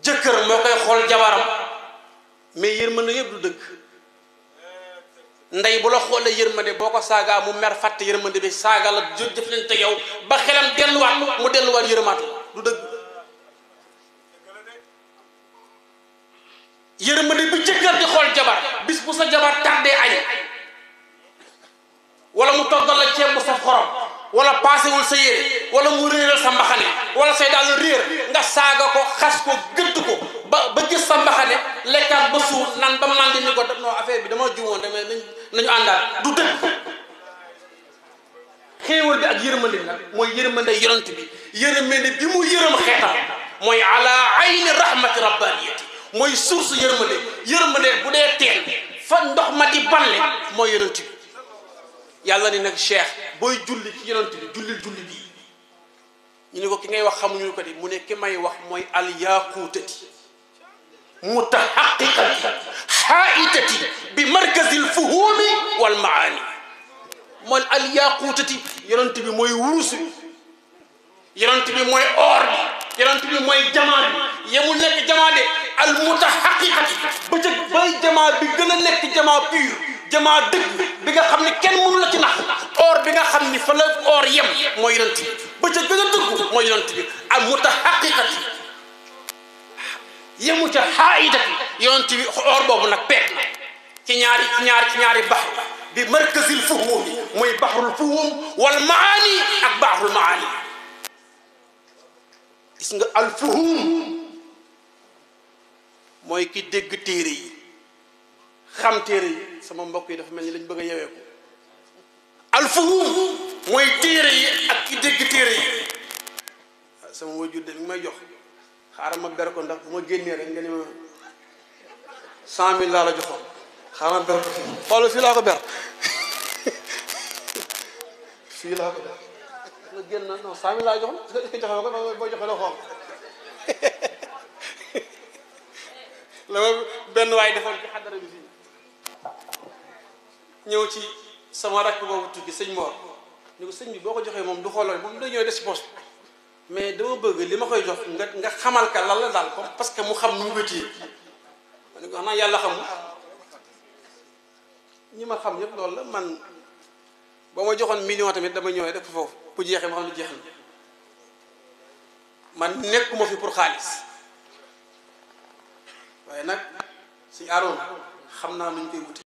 jëkkër moo koy xool jabaram mais yërmande yëpp du dëgg ndey bu la xoolee yërmande boo ko saagaa mu mer fàtte yërmande bi saaga la jë jëflante yow ba xelam delluwaat mu delluwaat yërëmaat du dëgg yërmande bi jëkkër di xool jabar bis bu sa jabar tardé añ wala mu toggal la ceeb bu saf xorom wala paasewul sa yére wala mu réeral sa mbaxane wala say daal réer nga saaga ko xas ko gëdd ko ba ba gis sa mbaxane lekkaat ba suur nan ba man di ni ko non affaire bi dama juumoon damay nañ nañu àndaat du dëgg xéewal bi ak yërmande bi nag mooy yërmande yonent bi yërmande bi mu yërëm xeetam mooy ala ayni rahmati rabbaniyati mooy source yërmande yërmande bu dee teen fa ndox ma di balle mooy yonent bi yàlla ni nag cheikh booy julli ci yonent bi jullil julli bii ñu ne ko ki ngay wax xamuñu ko di mu ne ki may wax mooy al yaquutati mutahaqiqati xaaitati bi markazil fuhumi wal maani mooy al yaquutati yonent bi mooy wurusu yonent bi mooy or bi yonent bi mooy jamaa bi yemul nekk jamaa de al mutahaqiqati ba ca bay jamaa bi gën a nekk jamaa pur jamaa dëgg bi nga xam ne kenn mënu la ci nax or bi nga xam ni fa la or yem mooy yonent bi ba ca gën a dëgg mooy yonent bi al mutahaqiqati yemu ca xaaidati yonent bi or boobu nag peeg na ci ñaari ci ñaari ci ñaari baxru bi markazil fuhum bi mooy baxrul fuhum wal maani ak baxrul maani gis nga al fuhum mooy ki dégg téere yi xam téere yi sama mbokk yi dafa mel ni lañ bëgg a yewee ko al fuhum mooy téere yi ak ki dégg téere yi sama wajur de mi ngi may jox xaaral ma ber ko ndax bu ma génnee rek nga ni ma cent mille laa la joxoon xaaral ma ber ko fii xoolal fii laa ko ber fii laa ko ber nga génn non cent mille laa joxoon joxe ma ko boo joxe la xool la ma benn waay defoon ci xadara bi fii ñëw ci sama rakk boobu tukki sëñ Mor ni ko sëñ bi boo ko joxee moom du xoolal moom da ñëw des ci poste mais dama bëgg li ma koy jox nga nga xamal ka lan la daal comme parce que mu xam nu mu ko téye ma ne ko xanaa yàlla xamul ñi ma xam ñëpp loolu la man ba ma joxoon million tamit dama ñëwee def foofu bu jeexee ma xam ne jeex na man nekkuma fi pour xaalis waaye nag suñu aaroon xam naa nu ñu koy wuti